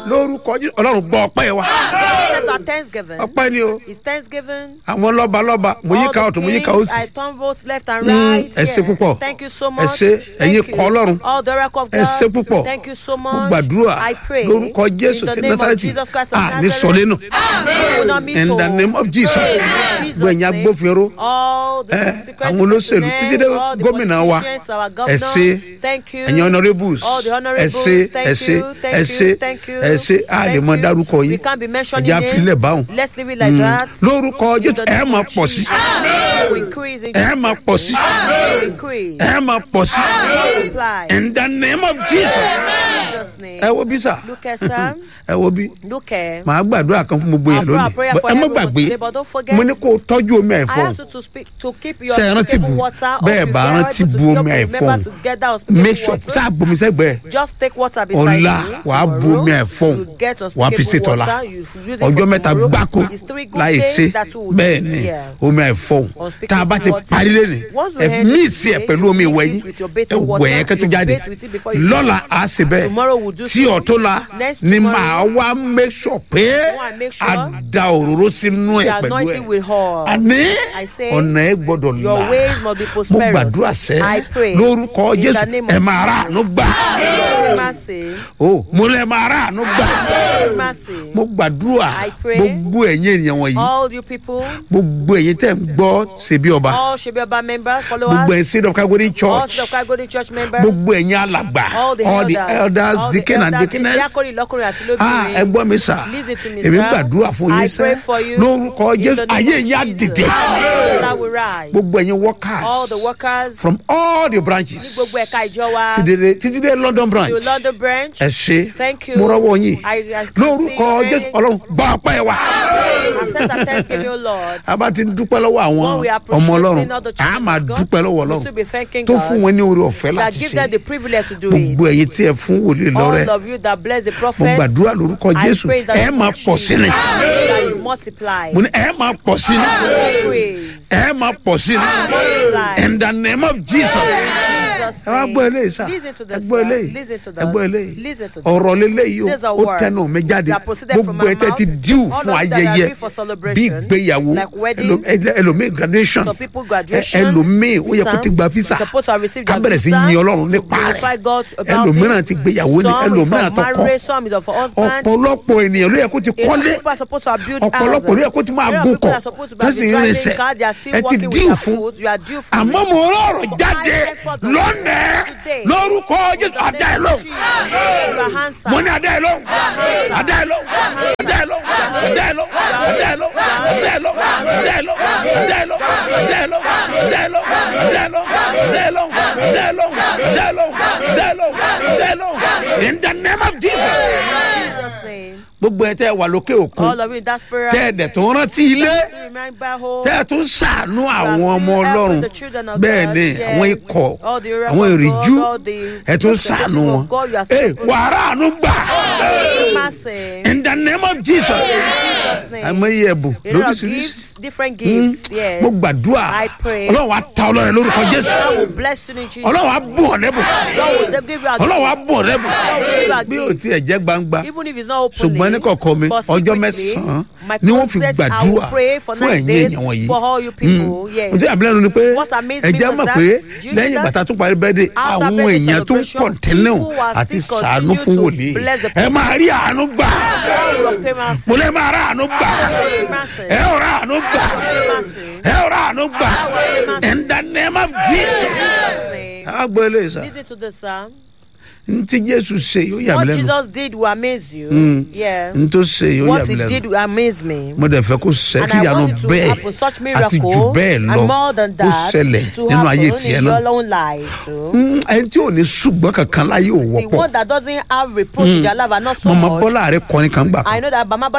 lórúkọ Jésù ọlọ́run gbọ́ ọpẹ́ wa Accept our thanksgiving. ọpẹ́ ni o It's thanksgiving. àwọn lọ́ba lọ́ba mo yí All ká the ọ̀tún mo yí ká kings, òsì I turn both left and Mm, right. ẹ ṣé Yes. púpọ̀. Thank you so Ẹ much. ṣé, ẹ̀yin Thank kọ you. Ọlọ́run. All the oracle of ẹ God. ṣé púpọ̀ Thank you so mo much. gbàdúrà I pray. lórúkọ jésù in the ti name of násàrẹ́tì Jesus Christ of à ní Nazareth. sọlẹ́nu We will not miss in the hope. name of jesus In Jesus' gbẹ̀yìn name. agbófinró All the Eh, secret àwọn olóṣèlú personnel, títí dé all the gómìnà wa politicians, our ẹ governor, ṣé Thank you. ẹ̀yin honourables All the ẹ honourables, ṣé thank ẹ ṣé you, thank ẹ you, ṣé thank you, ẹ ṣé a lè thank mọ you. dárúkọ We yín can't be mentioning ẹ̀jẹ̀ names. àfilẹ̀ báwọn Let's leave it like that. lórúkọ In jésù the ẹ name máa of pọ̀ sí Jesus. We increase in ẹ máa Jesus' pọ̀ sí name. We increase. ẹ máa pọ̀ sí Multiply. in the name of jesus In Jesus' name. ẹ wo bí sà Look at Sam. ẹ wo bí Look at. màá gbàdúrà kan fún gbogbo yẹn I'll pray a lónìí prayer But for ẹ má everyone gbàgbé today, but don't forget. mo ní kó o tọ́jú omi I àìfọ́ ask you to speak to keep your Ṣé ẹ rántí drinkable bu? water. Bẹ́ẹ̀ Or if bá you are rántí able to bu just omi remember àìfọ́. to get that unspeakable make sure water. sáà bomi sẹ́gbẹ̀ẹ́ Just take water beside ọ̀la you. wàá bu tomorrow. omi ẹ̀fọ́ You get wàá fi ṣe unspeakable tọ́la water. You use it ọjọ́ for mẹ́ta tomorrow. gbáko It's three good láì days ṣe that will bẹ́ẹ̀ ni yeah. omi ẹ̀fọ́ Unspeakable tá a bá ti water. parí lẹ́nu Once we ẹ end it míìsì ẹ̀ today, pẹ̀lú you omi mix ìwẹ̀ it yín with your ẹ bathing wẹ̀ water. ẹ́ kẹ́tù You jáde bathe with it before you lọ́la go. á ṣe bẹ́ẹ̀ Tomorrow we'll do tí so. ọ̀túnla Next ni tomorrow, màá wá make sure pé Go and make sure a da òróró sínú ẹ̀ The pẹ̀lú anointing will ẹ̀ hold. àní I say, ọ̀nà ẹ̀ gbọ́dọ̀ your là ways must be mo prosperous. gbàdúrà sẹ́ I pray lórúkọ in the jésù name ẹ of máa rà àánú gbà Mercy. o mo lẹ máa rà àánú gbà Mercy. mo gbàdúrà I pray. gbogbo ẹ̀yin ènìyàn wọ̀nyí All you people, gbogbo ẹ̀yin tẹ̀ ń gbọ́ ṣebí ọba all Shebiaba members, gbogbo followers, ẹ̀yin seed of calvary all church Seed of Christ Golden Church members, gbogbo ẹ̀yin alàgbà all the all the elders, elders all the deacon and elders, deaconess diakoni, lọ́kùnrin àti ah ẹ lóbìnrin. gbọ́ mi sà Listen to me, èmi sir. gbàdúrà fún I yín pray sẹ́ for you. lórúkọ In jésù the name ayé of yín á Jesus. dìde That will rise. gbogbo ẹ̀yin workers All the workers, from all the ní branches gbogbo ẹ̀ka ìjọ wa, títí dé- títí dé london branch to London branch. ẹ ṣe Thank you. mo rọwọ́ yín I- I can lórúkọ see jésù ọlọ́run gbọ́ ọpẹ́ wa Accept our thanksgiving, O Lord. a bá ti ń dúpẹ́ lọ́wọ́ àwọn When we ọmọ appreciate ọlọ́run all the a children máa of God, dúpẹ́ lọ́wọ́ we'll ọlọ́run still be thanking tó God fún wọn ní oore ọ̀fẹ́ that láti give ṣe them the privilege to do it. gbogbo ẹ̀yin tí ẹ fún wòlíì lọ́rẹ́ All of you that bless the mo prophet, gbàdúrà lórúkọ I jésù pray that ẹ you máa pọ̀ sí ni that you multiply. mo ní ẹ máa pọ̀ sí ni Praise. ẹ máa pọ̀ sí ni Multiply. in the name of jesus Jesus' ẹ wá name. gbọ́ eléyìí sá Listen to ẹ this. gbọ́ sir. eléyìí Listen to ẹ gbọ́ this. eléyìí Listen to this. ọ̀rọ̀ leléyìí o There's a ó word tẹnu mi jáde that proceeded from gbogbo my ẹ tẹ́ mouth. ti díù All fún of you that are ayẹyẹ due for bí celebration, ìgbéyàwó like wedding, ẹlò- ẹlò- ẹlòmíì graduation Some people ẹ- graduation, ẹlòmíì ó yẹ kó some ti gba visa supposed to have received ká their bẹ̀rẹ̀ sí visa, yin ọlọ́run to nípa glorify rẹ̀ God about ẹlòmíràn it. ti gbéyàwó ni Some is ẹlòmíràn for tó kọ́ marriage, some is for husband. ọ̀pọ̀lọpọ̀ ènìyàn ló yẹ kó ti A lot of kọ́lé people are supposed to have built ọ̀pọ̀lọpọ̀ ló yẹ kó ti máa A lot of gùn people kọ̀ are supposed to tó have sì been ń driving rinṣẹ́ car, they are still ẹ ti working with díù their fún food. You are due for àmọ́ it. mo rọrọ̀ jáde I said for the- lónìí today. lórúkọ In jésù the adá ẹ name of lóhùn Jesus, you are handsome. mo ní adá ẹ lóhùn adá ẹ lóhùn adá ẹ lóhùn adá ẹ lóhùn adá ẹ lóhùn adá ẹ lóhùn adá ẹ lóhùn adá ẹ lóhùn adá ẹ lóhùn adá ẹ lóhùn adá ẹ lóhùn adá ẹ lóhùn adá ẹ lóhùn adá ẹ lóhùn adá ẹ lóhùn adá ẹ lóhùn in the name of jesus. In Jesus' name. gbogbo ẹ tẹ wà lókè òkun All of you in diaspora. tẹ ẹ dẹ̀ tó rántí ilé to remember home. tẹ ẹ tún ṣàánú àwọn still ọmọ helping ọlọ́run the children of bẹ́ẹ̀ God, ni yes. àwọn ikọ̀ All the oracle àwọn of ìrìjú God, all the ẹ tún representative ṣàánú of wọn God, you are ẹ still wàrà àánú gbà Mercy. in the name of jesus Jesus' name. àmọ́ ẹ̀bùn A lot of lóríṣiríṣi gifts, different gifts. Yes. mo gbàdúrà I pray. ọlọ́run wa ta ọlọ́run lórúkọ God jésù will bless you in Jesus. ọlọ́run wa bù ọ́ lẹ́bùn God will give you a ọlọ́run wa gift. bù ọ́ lẹ́bùn God will give you a bí o gift. tiẹ̀ jẹ́ gbangba Even if it's not openly. ṣùgbọ́n ní kọ̀ọ̀kan mi but ọjọ́ secretly, mẹ́sàn-án my ni wọ́n fi closet, I will gbàdúrà pray for fún nine ẹ̀yin days èèyàn wọ̀nyí. for all you people. Yes. mo ti àbílẹ̀ ni pé What amazed me ẹ̀jẹ̀ was mọ̀ that, pé do you know lẹ́yìn that? bàtà tún parí bẹ́ẹ̀dẹ̀ After àwọn birthday èèyàn tún celebration, kọ̀ǹtẹ́nù people are àti still sàánú continue fún to wòlíì bless the ẹ máa rí àánú gbà God will obtain mercy. mo lè máa rà àánú gbà Mercy. ẹ ò rà àánú gbà Mercy. ẹ ò rà àánú gbà in the name of jesus. Jesus' name. a gbọ́ eléyìí sá Listen to this, sir. n tí jésù ṣe yóò yà mí What lẹ́nu Jesus did will amaze you. Yeah. n tó ṣe yóò yà What mí he did lẹ́nu will amaze me. mo dẹ̀ fẹ́ kó ṣe And kí I ìyanu want it to bẹ́ẹ̀ happen, such àti jù miracle bẹ́ẹ̀ lọ and more than kó that ṣẹlẹ̀ to nínú ayé happen tiẹ̀ in náà. your own life too. Mm, ẹni tí ò ní ṣùgbọ́n kankan láyé ò The wọ́pọ̀ one that doesn't have reproach in their life are not so mọ̀mọ́ much. bọ́lá rẹ kọrin kan gbà kan I know that Bama